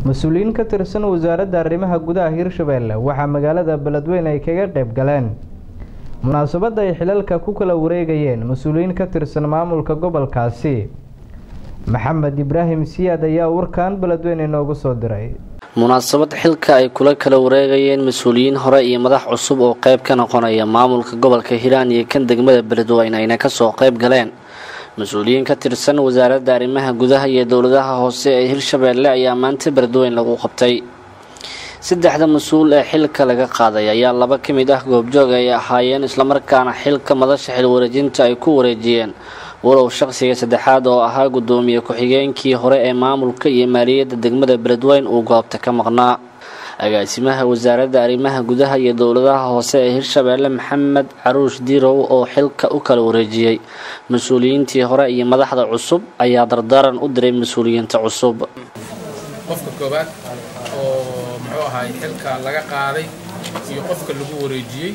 mas-uuliyiin ka tirsan wasaaradda arrimaha gudaha hirshabeelle waxaa magaalada beledweyne ay kaga qayb galeen munaasabadda ay xilalka ku kala wareegayeen mas-uuliyiin ka tirsan maamulka gobolkaasi maxamed ibraahim siyaad ayaa warkan beledweyne inoogu soo diray munaasabad xilka ay kula kala wareegayeen mas-uuliyiin hore iyo madax cusub oo qayb ka noqonaya maamulka gobolka hiiraan iyo kan degmada beledweyne ayna kasoo qayb galeen mas-uuliyiin ka tirsan wasaaradda arrimaha gudaha iyo dowladaha hoose ee hirshabeelle ayaa maanta beledweyne lagu qabtay saddexda mas-uul ee xilka laga qaaday ayaa laba ka mid ah goobjoog ay ahaayeen islamarkaana xilka madasha xilwareejinta ay ku wareejiyeen walow shaqsiga saddexaad oo ahaa guddoomiye ku-xigeenkii hore ee maamulka iyo maaliyadda degmada beledweyne uu goobta ka maqnaa agaasimaha wasaaradda arrimaha gudaha iyo dowladaha hoose ee hirshabeelle maxamed caruush dirow oo xilka u kala wareejiyey mas-uuliyiintii hore iyo madaxda cusub ayaa dardaaran u diray mas-uuliyiinta cusub qofka koowaad oo muxuu ahaay xilka laga qaaday iyo qofka lagu wareejiyey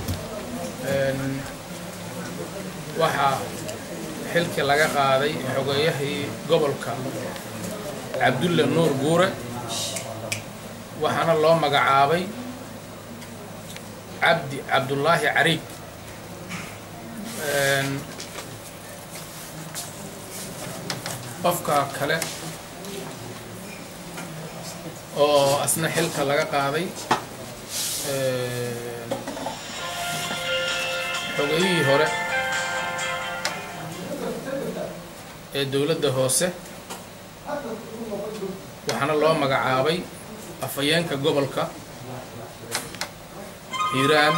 waxaa xilkii laga qaaday xogeeyahii gobolka cabdulle nuur guure waxaana loo magacaabay cabdi cabdullaahi cariig qofka kale oo asna xilka laga qaaday xogeeyihii hore ee dowladda hoose waxaana loo magacaabay afhayeenka gobolka hiiraan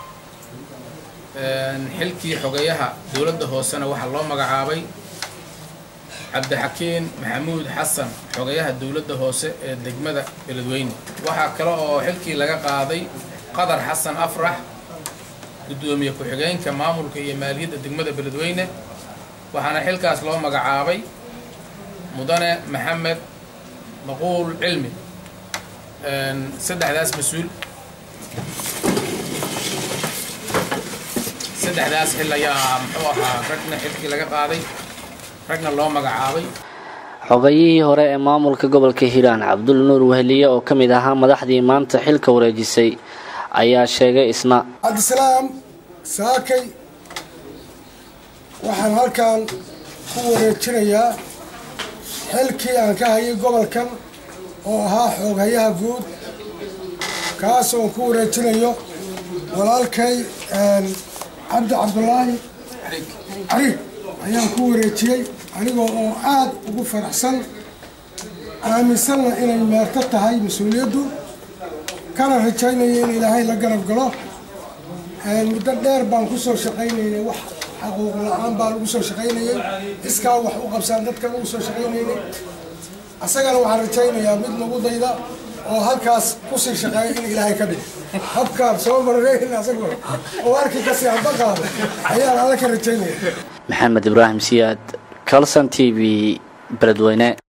xilkii xogeyaha dowladda hoosena waxaa loo magacaabay cabdixakiin maxamuud xasan xogeyaha dowladda hoose ee degmada beledweyne waxaa kale oo xilkii laga qaaday qadar xasan afrax guddoomiye ku-xigeenka maamulka iyo maaliyadda degmada beledweyne waxaana xilkaas loo magacaabay mudane maxamed maquul cilmi saddexdaas mas-uul saddexdaas xil ayaa muxuu ahaa ragna xilkii laga qaaday ragna loo magacaabay xogayihii hore ee maamulka gobolka hiiraan cabdul nuur weheliye oo ka mid ahaa madaxdii maanta xilka wareejisay ayaa sheegay isna cabdisalaam saakay waxaan halkan ku wareejinayaa xilkii aan ka hayay gobolkan oo ahaa xooghayaha guud kaas oon ku wareejinayo walaalkay cabdi cabdulaahi cariig ayaan ku wareejiyey anigoo oo aada ugu faraxsan aaminsanna inay meerto tahay mas-uuliyaddu kana rajaynaya in ilaahay la garab galo muddo dheer baan ku soo shaqaynaynay wax xaquuq la-aan baan ugu soo shaqaynayay iskaa wax u qabsaan dadkan ugu soo shaqaynaynay asagana waxaan rajaynayaa mid nagu dayda oo halkaas kusii shaqeeya in ilaahay ka dhig habkaan soo marreyn asagoo oo arkii kasii hamba qaado ayaan alla ka rajaynaya maxamed ibraahim siyaad calson t v beledweyne